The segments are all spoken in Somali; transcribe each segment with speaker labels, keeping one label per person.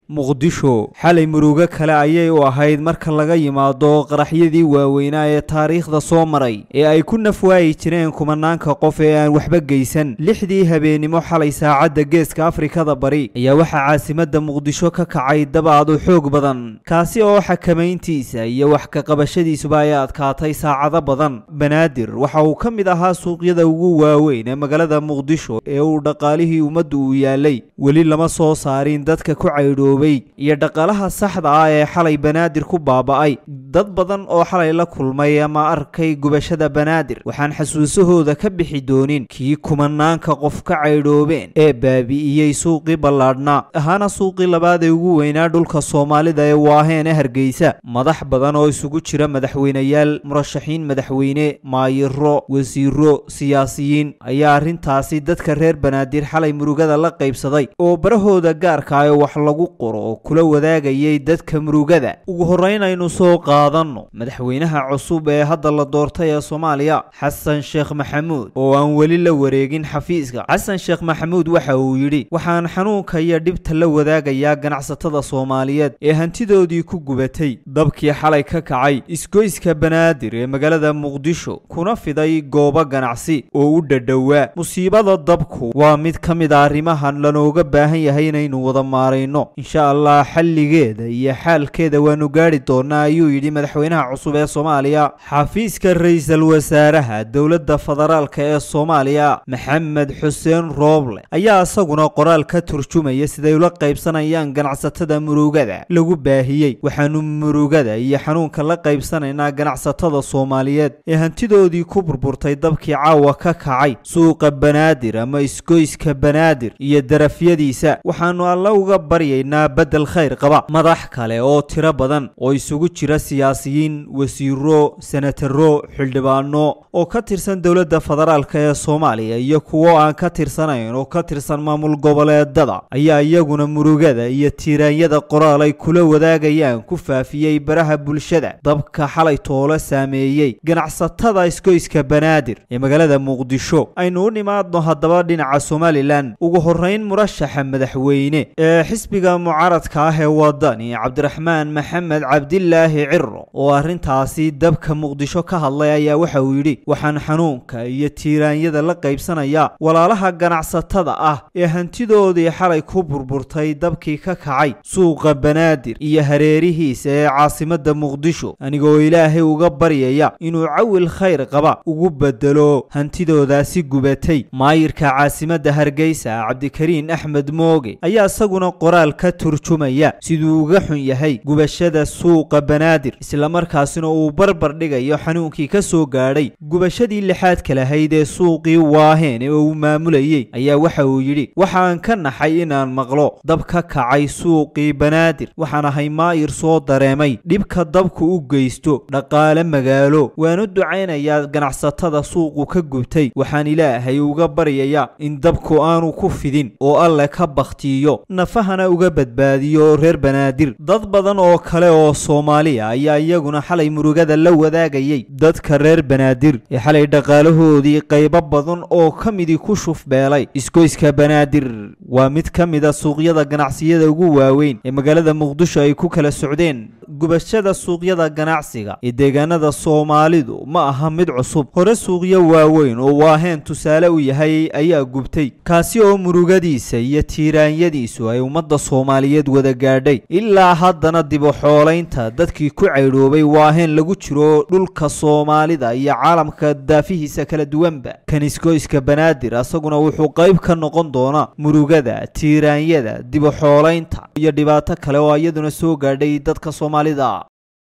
Speaker 1: muqdisho xalay murugo kale ayay u ahayd marka laga yimaado qaraxyadii waaweynaa ee taariikhda soo maray ee ay ku nafwaayi jireen kumanaanka qof ee aan waxba geysan lixdii habeennimo xalay saacadda geeska afrikada bari ayaa waxaa caasimadda muqdisho ka kacay dabaad u xoog badan kaasi oo xakamayntiisa iyo wax ka qabashadiisuba ay adkaatay saacado badan banaadir waxa uu ka mid ahaa suuqyada ugu waaweyn ee magaalada muqdisho ee uu dhaqaalihii ummaddu uu yaalay weli lama soo saarin dadka ku caydhoobay iyo dhaqaalaha saxda ah ee xalay banaadir ku baaba'ay dad badan oo xalay la kulmay ama arkay gubashada banaadir waxaan xasuusahooda ka bixi doonin kii kumanaanka qof ka caydhoobeen ee baabi'iyey suuqii ballaadhnaa ahaana suuqii labaad ee ugu weynaa dhulka soomaalida ee waaheen ee hargeysa madax badan oo isugu jira madaxweyneyaal murashaxiin madaxweyne maayiro wasiiro siyaasiyiin ayaa arrintaasi dadka reer banaadir xalay murugada la qaybsaday oo barahooda gaarka ah wax lagu qoro oo kula wadaagayay dadka murugada ugu horrayn aynu soo qaadanno madaxweynaha cusub ee hadda la doortay ee soomaaliya xasan sheekh maxamuud oo aan weli la wareegin xafiiska xasan sheekh maxamuud waxa uu yidhi waxaan xanuunka iyo dhibta la wadaagayaa ganacsatada soomaaliyeed ee hantidoodii ku gubatay dabkii xalay ka kacay isgoyska banaadir ee magaalada muqdisho kuna fiday goobo ganacsi oo u dhadhowaa musiibada dabku waa mid ka mid a arrimahan lanooga baahan yahay inaynu wada maarayno insha allah xalligeeda iyo xaalkeeda waanu gaadhi doonaa ayuu yidhi madaxweynaha cusub ee soomaaliya xafiiska ra-iisul wasaaraha dowladda federaalka ee soomaaliya maxamed xuseen rooble ayaa isaguna qoraal ka turjumaya siday ula qaybsanayaan ganacsatada murugada lagu baahiyey waxaanu murugada iyo xanuunka la qaybsanaynaa ganacsatada soomaaliyeed ee hantidoodii ku burburtay dabkii caawa ka kacay suuqa banaadir ama isgoyska banaadir iyo darafyadiisa waxaanu alla uga baryaynaa beddel khayr qaba madax kale oo tiro badan oo isugu jira siyaasiyiin wasiiro senataro xildhibaano oo ka tirsan dowladda federaalk ee soomaaliya iyo kuwo aan ka tirsanayn oo ka tirsan maamul goboleedada ayaa iyaguna murugada iyo tiiraanyada qoraal ay kula wadaagayaan ku faafiyey baraha bulshada dabka xalay toolo saameeyey ganacsatada isgoyska banaadir ee magaalada muqdisho aynu u nimaadno haddaba dhinaca somalilan ugu horrayn murashaxa madaxweyne ee xisbiga mucaaradka ah ee wadani cabdiraxmaan maxamed cabdilaahi ciro oo arrintaasi dabka muqdisho ka hadlay ayaa waxa uu yidhi waxaan xanuunka iyo tiiraanyada la qaybsanayaa walaalaha ganacsatada ah ee hantidoodii xalay ku burburtay dabkii ka kacay suuqa banaadir iyo hareerihiisa ee caasimadda muqdisho anigoo ilaahay uga baryaya inuu cawil khayr qaba ugu bedelo hantidoodaasi gubatay maayirka caasimadda hargeysa cabdikariin axmed mooge ayaa isaguna qoraal ka turjumaya siduu uga xun yahay gubashada suuqa banaadir islamarkaasina uu barbar dhigayo xanuunkii ka soo gaadhay gubashadii lixaadka lahayd ee suuqii waaheen ee uu maamulayey ayaa waxa uu yidhi waxaan ka naxay inaan maqlo dab ka kacay suuqii banaadir waxaan ahay maayir soo dareemay dhibka dabku u geysto dhaqaale magaalo waanu ducaynayaa ganacsatada suuqu ka gubtay waxaan ilaahay uga baryayaa in dabku aanu ku fidin oo alle ka bakhtiiyo nafahana uga badbaadiyo reer banaadir dad badan oo kale oo soomaaliya ayaa iyaguna xalay murugada la wadaagayay dadka reer banaadir ee xalay dhaqaalahoodii qaybo badan oo ka midii ku shufbeelay isgoyska banaadir waa mid ka mid a suuqyada ganacsiyada ugu waaweyn ee magaalada muqdisho ay ku kala socdeen gubashada suuqyada ganacsiga ee deegaanada soomaalidu ma aha mid cusub hore suuqyo waaweyn oo waaheen tusaale u yahay ayaa gubtay kaasi oo murugadiisa iyo tiiraanyadiisu ay ummadda soomaaliyeed wada gaadhay ilaa haddana dib u xoolaynta dadkii ku caydhoobay waaheen lagu jiro dhulka soomaalida iyo caalamka daafihiisa kala duwanba kaniskoyska banaadir asaguna wuxuu qayb ka noqon doonaa murugada tiiraanyada dib u xoolaynta iyo dhibaato kale oo iyaduna soo gaadhay dadka soomaalida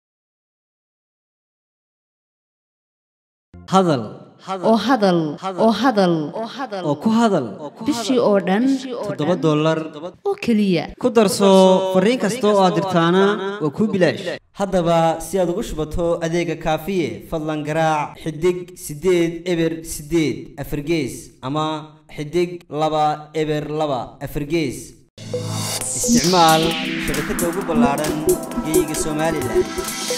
Speaker 2: hadal
Speaker 3: oo hadal oo hadal
Speaker 2: oo ku hadal
Speaker 3: bishii oo dhan
Speaker 2: toddoba dollar
Speaker 3: oo keliya
Speaker 2: ku darso fariin kasta oo aad dirtaana waa kuu bilaash haddaba si aad ugu shubato adeega kaafiye fadlan garaac xidig siddeed eber siddeed afargees ama xidig laba eber laba afargees isticmaal shabakadda ugu ballaadhan geeyiga somalilan